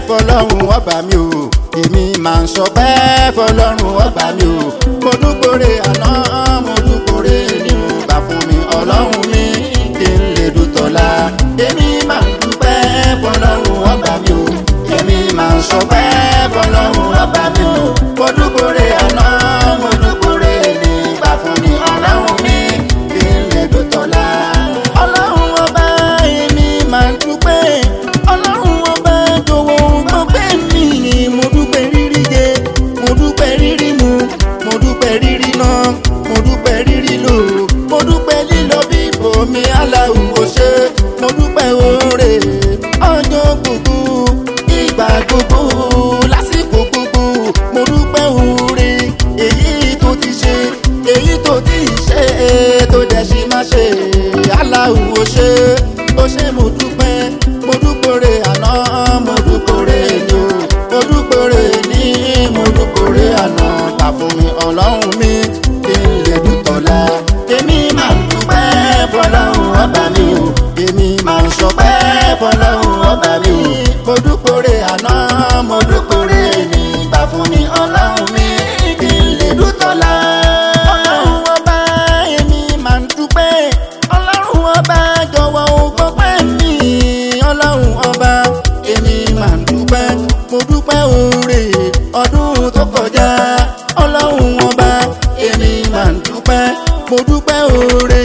fọlọ́run ọba mi o èmi máa ń sọpẹ́ fọlọ́run ọba mi o mo dúpọ̀rẹ́ àná mo dúpọ̀rẹ́ ni mo gbà fún mi ọlọ́run mi kí n lè dùtọ̀la èmi máa ń dúpẹ́ fọlọ́run ọba mi o èmi máa ń sọpẹ́ fọlọ́run ọba mi o mo dúpọ̀rẹ́ àná mo dúpọ̀rẹ́ ni gbà fún mi ọlọ́run mi kí n lè dùtọ̀la ọlọ́run ọba èmi máa ń dúpẹ́ ọlọ́run ọba jọ̀wọ́ gbọ́pẹ́ mi mo dúpẹ́ rírí jẹ mo dúpẹ́ rírí mu mo dúpẹ́ rírí ná mo dúpẹ́ rírí lò mo dúpẹ́ lílọ bíbò mi aláwọ̀ ṣe mo dúpẹ́ oore ọjọ́ gbogbo ìgbà gbogbo lásìkò gbogbo mo dúpẹ́ oore èyí tó ti ṣe èyí tó ti ṣe tó dẹ̀ ṣe má ṣe aláwọ̀ ṣe ó ṣe mo dúpẹ́ mo dúpọ̀rẹ́ àná mo dúpọ̀rẹ́ ni o mo dúpọ̀rẹ́ ní mo dúpọ̀rẹ́ àná gbà fún mi ọlọ́run mi kí n lè dùtọ̀la èmi máa ń dúpẹ́ fọlọ́run ọba mi o èmi máa ń sọpẹ́ fọlọ́run ọba mi o mo dúpọ̀rẹ́ àná mo dúpọ̀rẹ́ ní gbà fún mi ọlọ́run mi kí n lè dùtọ̀la ọlọ́run ọba èmi máa ń dúpẹ́ ọlọ́run ọba jọ̀wọ́ ò gbọ́pẹ́ mi ọlọ́run ọba èmi máa ń dúpẹ́ mo dúpẹ́ oore ọdún tó kọjá ọlọ́run ọba èmi máa ń dúpẹ́ mo dúpẹ́ oore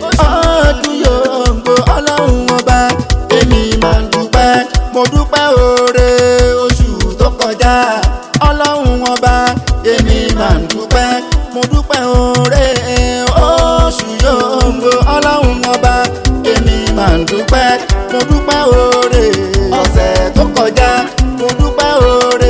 ọdún yòóǹgbò ọlọ́run ọba èmi máa ń dúpẹ́ mo dúpẹ́ oore oṣù tó kọjá ọlọ́run ọba èmi máa ń dúpẹ́ mo dúpẹ́ oore oṣù yòóǹgbò ọlọ́run ọba èmi máa ń dúpẹ́ mo dúpẹ́ oore ọ̀sẹ̀ tó kọjá mo dúpẹ́ oore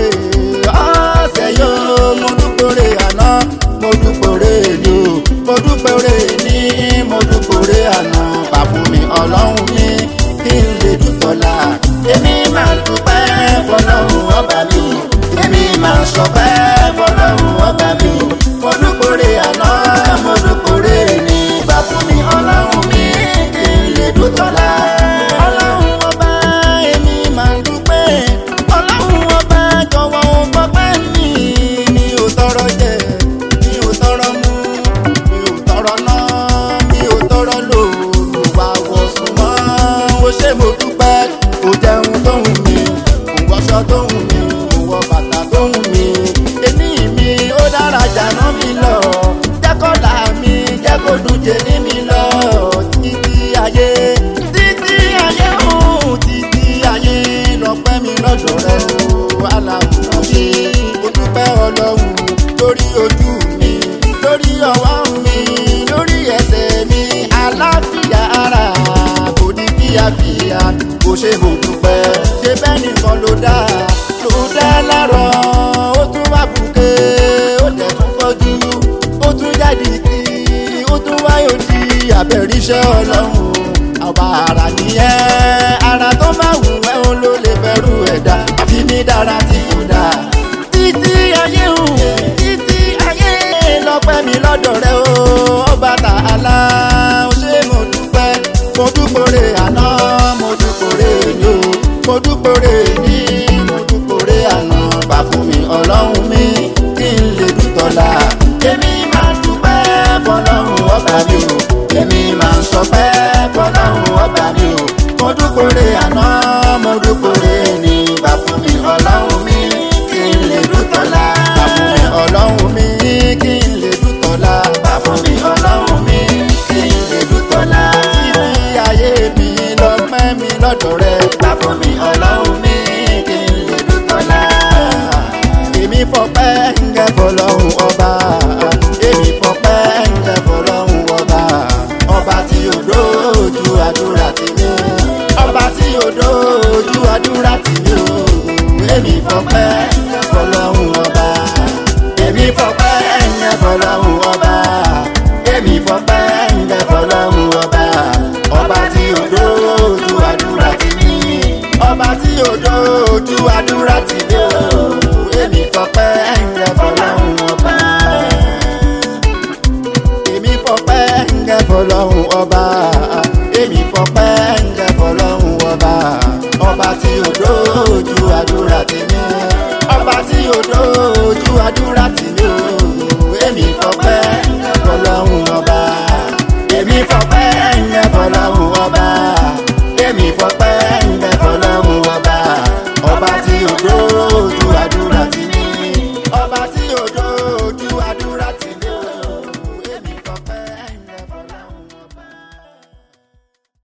ọ̀sẹ̀ yóò mo dúpẹ́ oore àná mo dúpẹ́ oore ni o mo dúpẹ́ oore ní mo dúpẹ́ oore àná bá fún mi ọlọ́run mi kí n lè dùtọ̀la èmi máa ń dúpẹ́ fọlọ́run ọba mi èmi máa ń sọpẹ́ fọlọ́run ọba mi mo dúpẹ́ oore àná mo dúpẹ́ oore ní bá fún mi ọlọ́run mi kí n lè dùtọ̀la ọlọ́run ọba èmi máa ń dúpẹ́ ọlọ́run ọba jọ̀wọ́ ò gbọ́pẹ́ mi mi ò tọrọ jẹ mi ò tọrọ mu mi ò tọrọ ná mi ò tọrọ lò lò wá wọ̀ sùn mọ́ ó ṣe mo dúpẹ́ kò jẹun tó hùn mí kò wọṣọ tó hùn mí kò wọ bàtà tó hùn mí èmi mi ó dára jàná mi lọ jẹ́kọ̀ọ́lá mi jẹ́ kó dùn jẹ ní mi lọ títí ayé títí ayé hùn títí ayé lọ́pẹ́ mi lọ́dọ̀ rẹ o aláwọ̀ mi ó dúpẹ́ ọlọ́run lórí ojú mi lórí ọwọ́ mi lórí ẹsẹ̀ mi àlàáfíà ara kò ní fíafíà kò ṣe mo dúpẹ́ ṣe bẹ́ẹ̀ nìkan ló dá ló dá lárọ̀ ó tún wá bùkẹ́ ó dẹ̀ tún fọ́jú ó tún jáde kí ó tún wáyò di àbẹ̀ríṣẹ́ ọlọ́run àwa ara nìyẹn ara tó máa wù ẹ́ òun ló lè fẹ́rù ẹ̀dá àfi mi dára tí kò dáa títí ayé hùn títí ayé lọ́pẹ́ mi lọ́dọ̀ rẹ o ọba tààlà ó ṣe mo dúpẹ́ mo dúpọ̀rẹ́ àná mo dúpọ̀rẹ́ ní o mo dúpọ̀rẹ́ ní mo dúpọ̀rẹ́ àná bá fún mi ọlọ́run mi kí n lè dùtọ̀la èmi máa dúpẹ́ fọlọ́run ọba mi o èmi máa sọpẹ́ fọlọ́run ọba mi o mo dúpọ̀rẹ́ àná mo dúpọ̀rẹ́ ní bá fún mi ọlọ́run mi kí n lè dùtọ̀la bá fún mi ọlọ́run mi kí n lè dùtọ̀la bá fún mi ọlọ́run mi kí n lè dùtọ̀la títí ayé mi lọ́pẹ́ mi lọ́dọ̀ rẹ bá fún mi ọlọ́run mi kí n lè dùtọ̀la èmi fọpẹ́ ń gẹ́ fọlọ́run ọba èmi fọpẹ́ ń gẹ́ fọlọ́run ọba ọba tí ò dójú àdúrà tì mí ọba tí ò dójú àdúrà tì mí o èmi fọpẹ́ ń gẹ́ fọlọ́run ọba èmi fọpẹ́ ń gẹ́ fọlọ́run ọba èmi fọpẹ́ ń gẹ́ fọlọ́run ọba ọba tí ò dójú àdúrà tì mí ọba tí ò dójú àdúrà tì mí o èmi fọpẹ́ ń gẹ́ fọlọ́run ọba èmi fọpẹ́ ń gẹ́ fọlọ́run ọba èmi fọpẹ́ ń gẹ́ fọlọ́run ọba ọba tí ò dójú àdúrà òdòdó